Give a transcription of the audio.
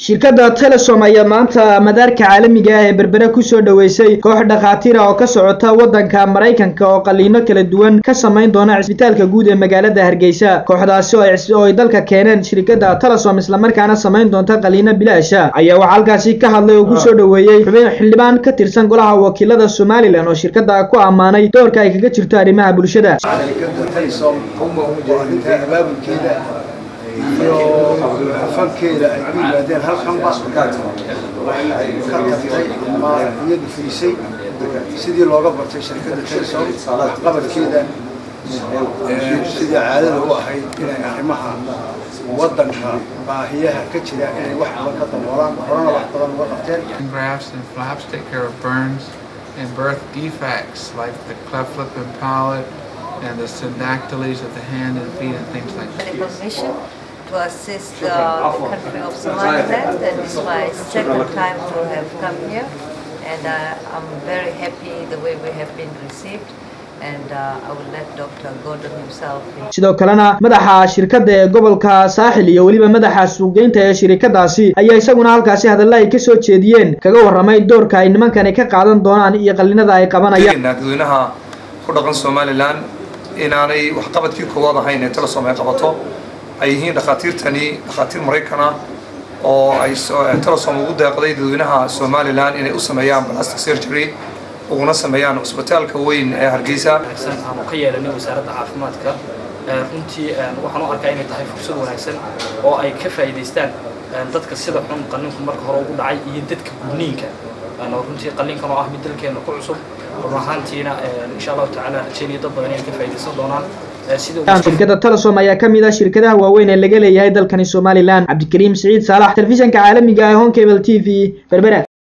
shirkadda telesom ayaa maanta madaarka caalamiga ah ee berbere kusoo dhoweysay koox dhakhaatiir ah oo ka socota waddanka maraykanka oo qaliino kala duwan ka samayn doona cisbitaalka guud ee magaalada hargeysa kooxdaasi oo ay dalka keeneen shirkadda telesom islamarkaana samayn doonta qaliino bilaasha ayaa waxaa halkaasi ka hadlay oo kusoo dhoweeyey xubin xildhibaan ka tirsan golaha wakiilada somalilan oo shirkadda ku ammaanay doorka ay kaga jirto arrimaha bulshada iyo fankeeda ay ku yimaadeen halkanba waxay ka tagtay ama iyadu fiisay sidii looga bartay shirkadda telesom waxqabadkeeda sidii caadada u ahayd inay arrimaha waddanka baahiyaha ka jira inay wax badan ka daboolaan horena wax badan uga qabteen grafts and flaps take care of burns and birth defects like the cleft lip and palate and the syndactyles of the hand and feet and things like that. Mission to assist uh, the country of Somaliland and it's my second time to have come here and uh, I'm very happy the way we have been received and uh, I will let Dr. Gordon himself sidoo kalena madaxa shirkadda ee gobolka saaxil iyo weliba madaxa suuqgeynta ee shirikadaasi ayaa isaguna halkaasi hadalla ay kasoo jeediyeen kaga warramay doorka ay nimankani ka qaadan doonaan iyo qalinada ay qabanayaan dadweynaha ku dhaqan somalilan inaanay waxqabadkii koowaad ahayn ee telesom ay qabato ay yihiin dhakhaatiirtani dhakhaatiir maraykana oo ay telesom ugu deeqday dadweynaha somalilan inay u sameeyaan plastic surgery uguna sameeyaan cusbitaalka weyn ee hargeysa aanu ka yeelanay wasaaradda caafimaadka runtii waxaan u arkaa inay tahay fursad wanaagsan oo ay ka faa'iidaystaan dadka sida xun qalliinku marka hore ugu dhacay iyo dadka gudniinka runtii qalliinkan oo ah mid dalkeena ku cusub run ahaantiina insha allahu tacaala rajeynaya dad badan inay ka faa'iidaysan doonaan shirkadda telesom ayaa ka mid ah shirkadaha waaweyn ee laga leeyahay dalkani somalilan cabdikariim siciid saalax telefishanka caalamiga ee hon cable t v berbera